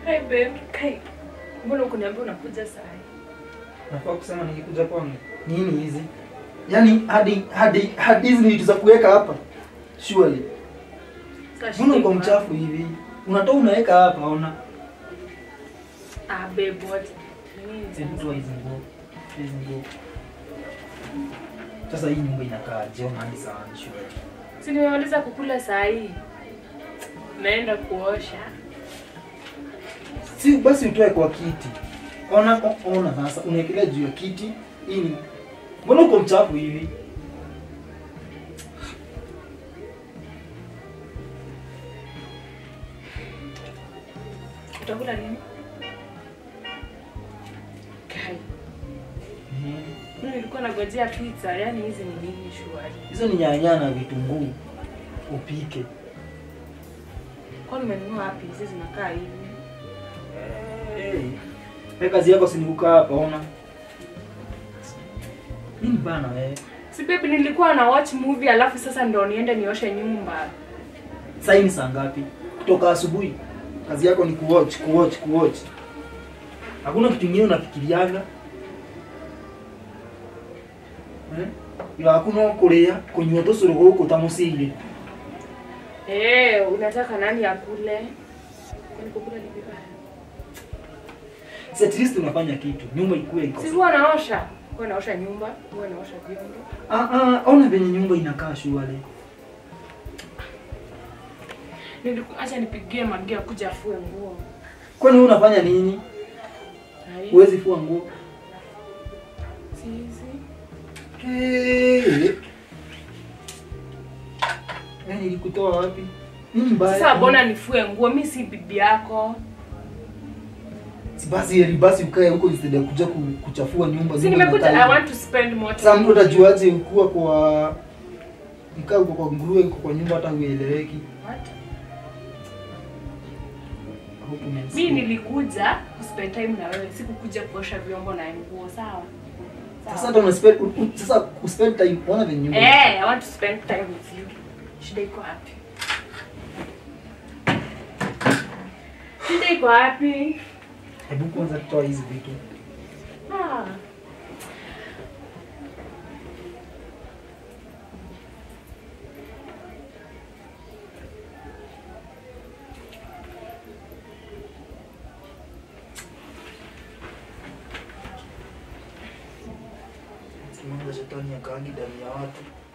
Hi babe. Kai. Mbona ukuniambia unakuja saa hii? Nafaa kusema nikikuja kwangu. Nini hizi? Yaani hadi hadi hadi hizi ni vitu za kuweka hapa. Surely. Sasa Mbona shida uko iko mchafu hivi? Unatoa unaweka hapa ona. Ah babe what? Nini Hebu sasa? toa hizi nguo. Hizi nguo. Sasa hii nyumba inakaa je hadi sana surely. Si nimemaliza kukula saa hii. Naenda kuosha. Si basi utoe kwa kiti. Ona o- ona sasa unaekelea juu ya kiti. Hii ni Mbona uko mchafu hivi? Utakula nini? Kai. Mimi nilikuwa nagojea pizza, yani hizi ni nini shwari? Hizo ni nyanya na vitunguu. Upike. Kwani umenunua wapi? Hizi zinakaa hivi. Hey. Hey, kazi yako si ni kukaa hapa ona. Nini bana wewe? Si babe nilikuwa na watch movie alafu sasa ndo niende nioshe nyumba. Sasa hii ni saa ngapi? Kutoka asubuhi. Kazi yako ni kuwatch, kuwatch, kuwatch. Hakuna kitu kingine unafikiriaga? Eh? Ila hakuna kulia kunywa tu suru huko tamusili. Eh, unataka nani akule? Kwani kukula ni vibaya? Si at least unafanya kitu. Nyumba ikuwe iko. Si huwa naosha. Huwa naosha nyumba, huwa naosha vyombo. Ah ah, ona venye nyumba inakaa shwari. Niliku acha nipigie Magia kuja afue nguo. Kwani wewe unafanya nini? Hai. Huwezi fua nguo. Si hizi. Hey. Yaani nilikutoa wapi? Nini mbaya? Sasa mbona nifue nguo? Mimi si bibi yako. Si basi heri basi ukae huko instead ya kuja ku- kuchafua nyumba. Si nyumba nimekuja inakaa I want hivi. to spend more time. Sasa mtu atajuaje ukuwa kwa nikaa uko kwa nguruwe uko kwa nyumba hata hueleweki. What? I hope umenisikia. Mimi nilikuja kuspend time na wewe, sikukuja kuosha vyombo na nguo, sawa? Sawa. Sasa hata una spend u- u- sasa kuspend time ona venye nyumba. Eh, I want to spend time with you. Shida iko wapi? Shida iko wapi? Hebu kwanza toa hizi vitu. Ah. Simanga shetani akaangi ndani ya watu.